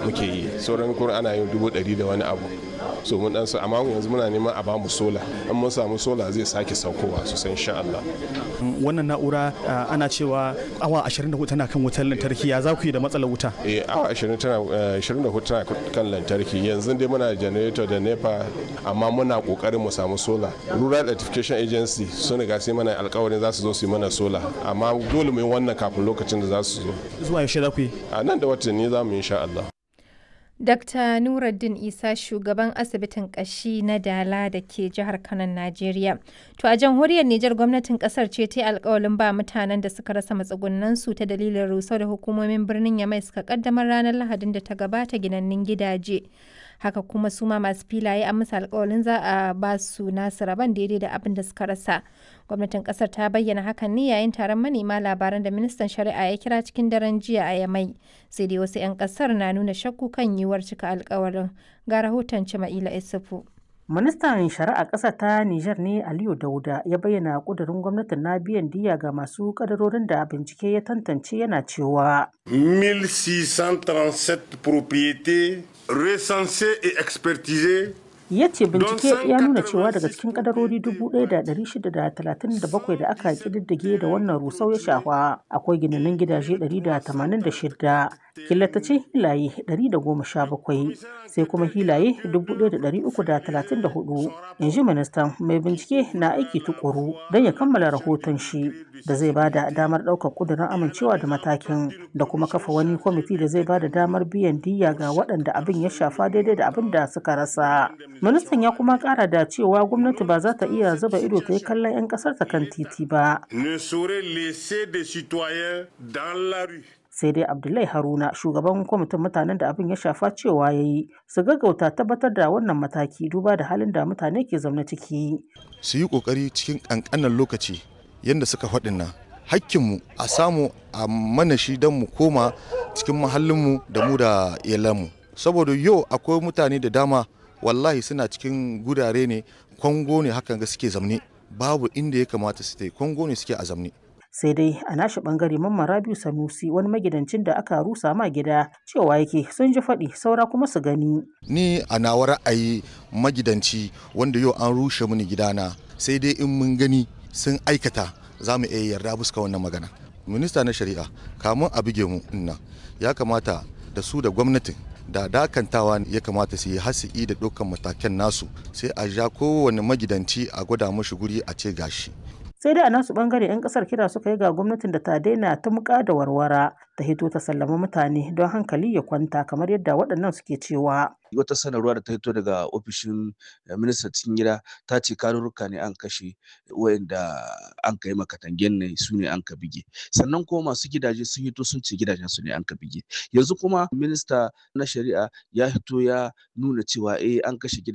muke yi sauran kuma ana yin dubu ɗari da wani abu so mun dan amma yanzu muna neman a bamu sola in mun samu sola zai sake saukowa sosai insha Allah wannan na'ura ana cewa awa 24 tana kan wutar lantarki ya za ku yi da matsalar wuta eh awa 20 tana 24 tana kan lantarki yanzu dai muna generator da nepa amma muna kokarin mu samu sola rural electrification agency sun riga sai mana alkawarin za su zo su yi mana sola amma dole mu yi wannan kafin lokacin da za su zo zuwa yaushe za ku yi a nan da watanni za mu yi insha Allah Dr. Nuruddin Isa shugaban asibitin kashi na Dala da ke jihar Kano, Najeriya. To a jamhuriyar Nijar gwamnatin kasar ce ta yi alkawalin ba mutanen da suka rasa matsugunansu ta dalilin rusau da hukumomin birnin Yamai suka kaddamar ranar Lahadin da ta gabata ginannin gidaje. Haka kuma su ma masu filaye an musu alkawalin za a ba su nasu rabon daidai da abin da suka rasa. Gwamnatin kasar ta bayyana hakan ne yayin taron manema labaran da ministan shari'a ya kira cikin daren jiya a Yamai. Sai dai wasu 'yan kasar na nuna shakku kan yiwuwar cika alkawarin. Ga rahoton Cima'ila Isufu. Ministan Shari'a ƙasa ta Nijar ne Aliyu Dauda ya bayyana ƙudurin gwamnatin na biyan diya ga masu kadarorin da bincike ya tantance yana cewa. 1637 propriétés recensées et expertisées ya ce bincike ya nuna cewa daga cikin kadarori 1,637 da aka kididdige da wannan rusau ya shafa akwai ginanin gidaje 186 killatacin hilaye 117 sai kuma hilaye 1,334 in ji ministan mai bincike na aiki tukuru don ya kammala rahoton shi da zai ba da damar ɗaukar ƙudurin amincewa da matakin da kuma kafa wani kwamiti da zai ba da damar biyan diya ga waɗanda abin ya shafa daidai da abin da suka rasa ministan ya kuma kara da cewa gwamnati ba za ta iya zuba ido ta yi kallon 'yan kasar ta kan titi ba sai dai abdullahi haruna shugaban kwamitin mutanen da abin ya shafa cewa ya yi su gaggauta tabbatar da wannan mataki duba da halin da mutane ke zaune ciki su yi kokari cikin kankanan lokaci yadda suka faɗin nan hakkinmu a samu a mana shi don mu koma cikin mahallinmu da mu da iyalanmu saboda yau akwai mutane da dama wallahi suna cikin gurare ne kwango ne hakan ga suke zamne babu inda ya kamata su tai kwango ne suke a zamne sai dai a nashi bangare mamman rabiu sanusi wani magidancin da aka rusa ma gida cewa yake sun ji faɗi saura kuma su gani ni a nawa ra'ayi magidanci wanda yau an rushe mini gidana sai dai in mun gani sun aikata za mu iya yarda buska wannan magana minista na shari'a kamun a buge mu nan ya kamata da su da gwamnatin da dakantawa ya kamata su yi hasi'i da dukkan matakan nasu sai a ja kowane magidanci a gwada mashi guri a ce gashi sai dai a nasu bangare 'yan kasar kira suka yi ga gwamnatin da ta daina ta muka da warwara ta hito ta sallama mutane don hankali ya kwanta kamar yadda waɗannan suke cewa wata sanarwa da ta hito daga ofishin ministan cikin gida ta ce karurruka ne an kashe wayanda an kai makatangen ne su ne an ka bige sannan kuma masu gidaje sun hito sun ce gidajen su ne an ka bige yanzu kuma minista na shari'a ya hito ya nuna cewa eh an kashe